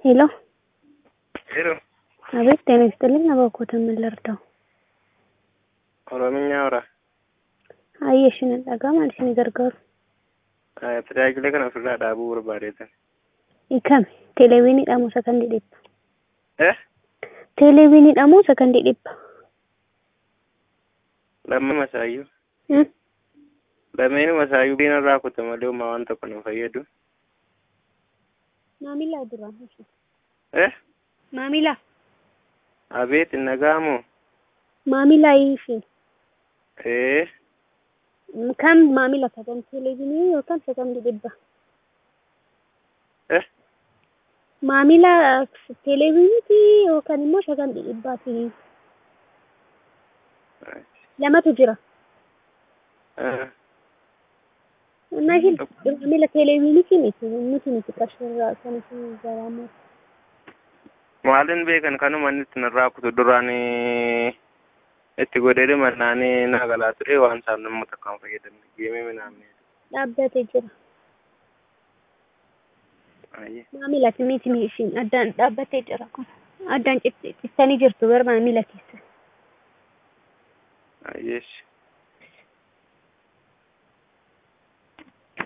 ሄሎ ሄሎ አቤት ጤና ይስጥልኝ አባኮተ ምን ልርዳው ኦሮምኛ አውራ አየሽን dhaga maal isin gargaaru tajaajila kana ofirraa dhaabuu barbaadeetan ikame televiiniidha moo sakandii dhibba eh televiiniidha moo sakandii dhibba lamma masaayyuu Hmm? lameenu masaayyuu biina irraa kuta malee uumaa waan tokko nu fayyadu maamila dura eh maamila abeet hin dhaga'amu maamila ishee ee kam maamila sagan televiinii yookaan sakandii dhibba eh maamila televiiniiti yookaan immoo sakandii dhibbaati lamatu jira eh, እና ይሄ maamila televiiniiti miti nuti miti qarshirraa kan isin garaamu maalin beekan kanuma inni itti narraa kutu duraan itti godhee mannaanii naa galaa ture waan isaan namni takkaan fayyadamne geemee minaamne dhaabbatee jira ayyee maamilati miti ishiin addaan dhaabbatee jira kun addaan cittanii jirtu gara maamila keessa ayyeesh